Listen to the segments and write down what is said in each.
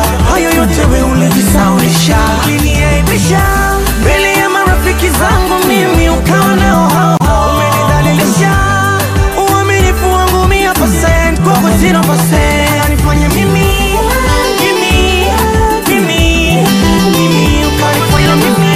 hayo yote we ulijisaulisha, uliniaibisha mbele ya marafiki zangu, mimi ukawa nao hao hao, umenidhalilisha uaminifu wangu mia percent kwako zero percent, unanifanya mimi mimi mimi mimi ukanifanya mimi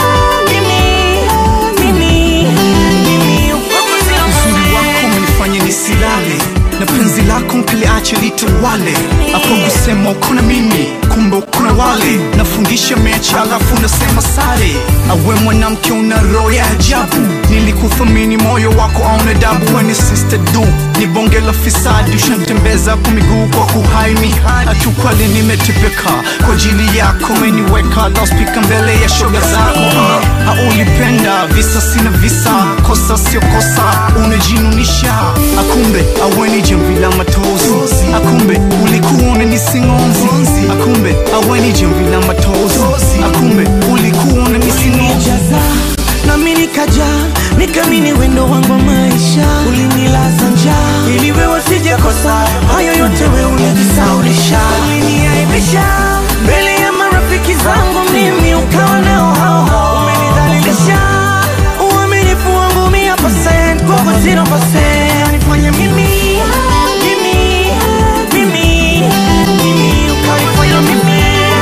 mimi mimi mimi kwako zero uzuri wako umenifanya nisilale na penzi lako nkiliache litawale hapo kusema uko na mimi kumbe uko na wale nafundisha mechi alafu nasema sare awe mwanamke una roho ya ajabu nilikuthamini moyo wako auna dabu weni sister du ni bonge la fisadi ushantembeza kwa miguu kwa kuhaini hatukwali nimetepeka kwa ajili yako meniweka laspika mbele ya shoga zako Ah, haulipenda visa sina visa kosa sio kosa unajinunisha akumbe aweni jamvi la matozi akumbe ulikuwa unanisingonzi akumbe aweni jamvi la matozi akumbe ulikuwa unanisingonzi ulinijaza nami nikaja nikamini wendo wangu wa maisha ulinilaza njaa ili wewe sijakosa hayo yote we ulijisaulisha uliniaibisha mbele ya marafiki zangu mimi ukawa nao hao hao umenidhalilisha uaminifu wangu mia percent kwako zero percent unanifanya mimi mimi mimi mimi ukanifanya mimi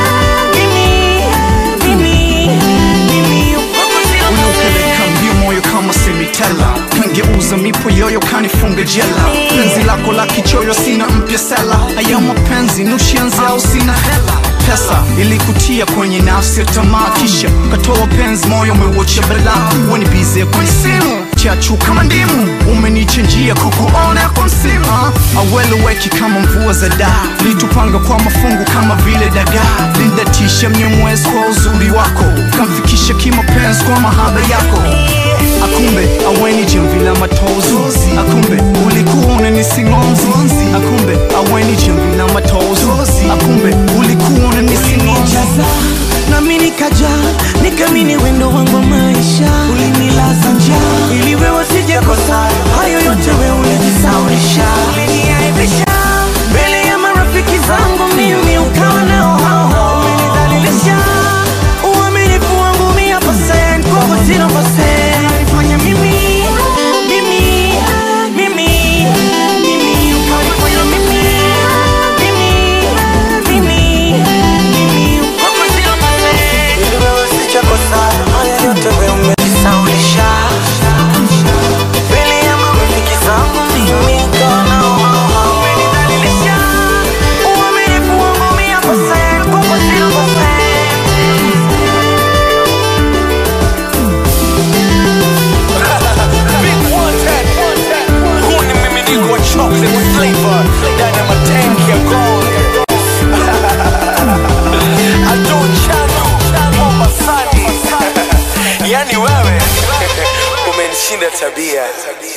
mimi mimi mimi kwako zero unaupeleka mbio moyo kama semitela kangeuza mipo yoyo kanifunga jela penzi lako la kichoyo sina mpya sela aya mapenzi nushianzi au sina hela pesa ilikutia kwenye nafsi ya tamaa kisha katoa penzi moyo umeuocha bela weni bize kwenye simu chachu kama ndimu umenichenjia kukuona kwa msimu ah, aweleweki kama mvua za daa litupanga kwa mafungu kama vile dagaa lindatisha mnyemwezi kwa uzuri wako kamfikisha kimapenzi kwa mahaba yako akumbe aweni jamvi la matozi akumbe ulikuwa unanisingonzi akumbe aweni jamvi la matozi akumbe ulikuwa unanisingonzi ulinijaza nami nikaja nikamini wendo wangu wa maisha ulinilaza njaa ili wewe sijakosa hayo yote we ulijisaulisha uliniaibisha mbele ya marafiki zangu mimi ukawa nao hao hao umenidhalilisha uaminifu wangu mia percent kwako zero percent unanifanya mimi mimi mimi mimi ukanifanya mimi mimi mimi mimi kwako zero percent ili wewe sijakosa haya yote we umejisaulisha mbele ya marafiki zangu mimi ukawa nao hao hao umenidhalilisha uaminifu wangu mia percent kwako zero percent Big one tap, one tap. Huu ni mmiminiko wa chocolate flavor ndani ya matanki ya gold. Ado Chano, Mombasani. Yani wewe umenishinda tabia.